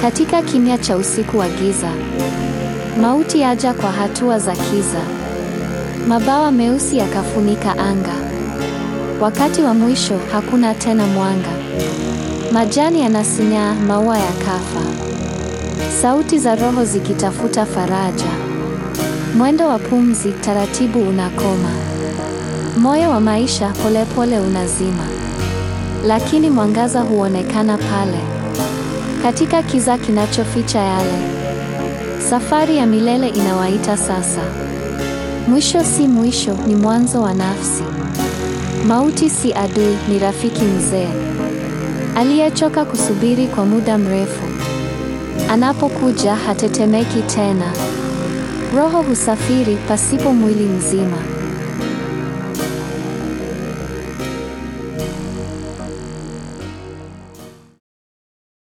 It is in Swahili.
Katika kimya cha usiku wa giza, mauti yaja kwa hatua za kiza. Mabawa meusi yakafunika anga. Wakati wa mwisho, hakuna tena mwanga. Majani yanasinyaa, maua yakafa. Sauti za roho zikitafuta faraja. Mwendo wa pumzi taratibu unakoma. Moyo wa maisha polepole unazima. Lakini mwangaza huonekana pale. Katika kiza kinachoficha yale. Safari ya milele inawaita sasa. Mwisho si mwisho, ni mwanzo wa nafsi. Mauti si adui, ni rafiki mzee. Aliyechoka kusubiri kwa muda mrefu. Anapokuja hatetemeki tena. Roho husafiri pasipo mwili mzima.